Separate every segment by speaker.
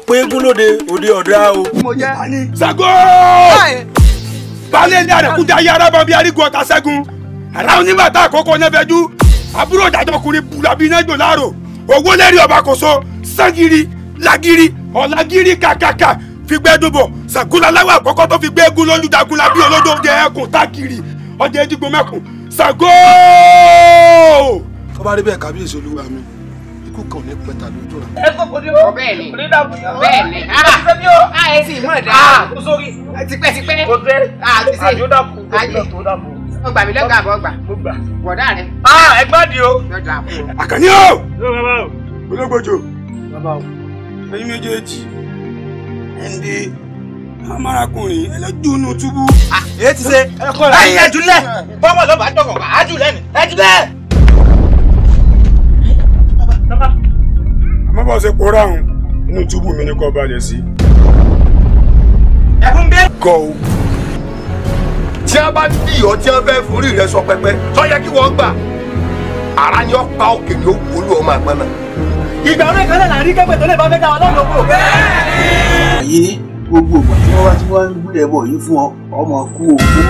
Speaker 1: pé eégún lóde òde ọ̀dà o.
Speaker 2: mo jẹ́.
Speaker 3: Ṣàngó balẹ̀ ní àrẹ̀kúta yára bá bí arígun ọ̀tá ṣẹ́gun aláwọn oníbàtà àkókò nẹ́fẹ̀ẹ́jú àbúrò ìdájọ́kùnrin bùlàbí nájò láàrò owó lẹ́rì ọba kòso sangiri lagiri ọ̀làgiri kàkàkà fìgbẹ́dùbọ̀ Ṣàngólaláwọ̀ àkọ́kọ́ tó fi gbé eégún lójú dagunla bí olódò jẹ ẹkùn tákìrì ọjà ẹdígbò mẹ́kùn Ṣàngó.
Speaker 1: tó bá rí bẹ́ẹ̀ kábíyèsí olúwa mi ikú kan ò ní pẹ́ta lójú rẹ̀.
Speaker 4: ẹ kò kò ní o.
Speaker 5: bẹ́ẹ̀ni
Speaker 4: onídàbò
Speaker 5: bẹ́ẹ̀ni
Speaker 4: ṣe bí o.
Speaker 5: a ẹ sì mọ̀ dá
Speaker 4: ah kò sórí.
Speaker 5: tipẹ́tipẹ́
Speaker 4: kò dé.
Speaker 5: a ti ṣe
Speaker 4: àjọdàpọ̀
Speaker 5: ayé
Speaker 4: tó dàbò.
Speaker 5: ó gbà mí lọ́gà àbọ̀ gbà
Speaker 4: mo gbà.
Speaker 5: bọ̀dá rẹ
Speaker 4: ah ẹgbẹ́ di o.
Speaker 5: lọ́jà fún ọ.
Speaker 3: àkànní o
Speaker 4: yóò bàbá o.
Speaker 3: ológbòjò
Speaker 4: bàbá o.
Speaker 3: ẹ̀yin méjèèjì ẹnde amárakùnrin ẹlẹ́jùnú túbú.
Speaker 2: èyí ti ṣe.
Speaker 4: ẹyin ẹdúlẹ̀ bọ́mọ̀ ló bá dọ̀kọ̀ bá á jù lẹ́nu ẹdúlẹ̀.
Speaker 3: àmọ́ bá ṣe pòórá ọ̀hún inú túbú mi ní kò balẹ̀ sí.
Speaker 4: ẹkún bẹ́ẹ̀.
Speaker 3: gọ́ o.
Speaker 6: tí a bá dì ọ́ tí a fẹ́ forí rẹ sọ pẹpẹ tó yẹ kí wọ́n gbà ara ni ó pa òkè ni ó wọlé ọmọ àgbọn náà.
Speaker 4: ìgbà orí kan náà là ń rí kẹ́pẹ́ tó lè bá fẹ́ dá wa lọ́dọ̀ kó.
Speaker 7: ayé gbogbo ìgbà tí wọ́n bá ti wá ń gbé ẹbọ yìí fún ọ ọmọ kú òkú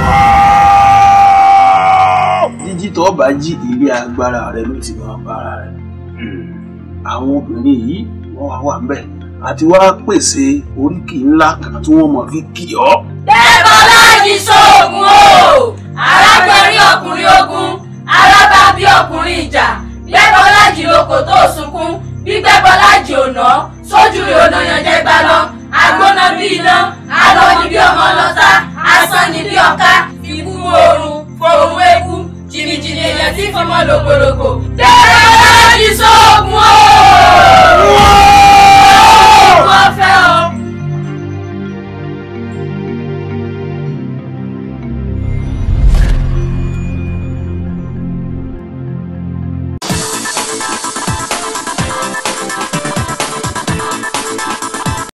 Speaker 7: jíjí tó bá jí ilé agbára rẹ ló ti máa bára rẹ àwọn obìnrin yìí wọ́n wá wà ńbẹ̀ àti wá pèsè oríkì ńlá kan tí wọ́n mọ̀ fi kì ọ́.
Speaker 8: Dẹ́bọ̀lájì sóògùn o arábẹ́rí ọkùnrin ogun arábàbí ọkùnrin ìjà Dẹ́bọ̀lájì lóko tó sunkún bí Dẹ́bọ̀lájì ò ná sójú rẹ̀ ọ̀nà yànjẹ́ gbá lọ agbóná bí iná alọ́ ni bí ọmọ lọ́tà asán ni bí ọ̀ká ikú oorun fòrùn eku jìnnìjìnnì èèyàn tí fọmọ lògbòlògbò Dẹ́bọ̀lájì sóògùn.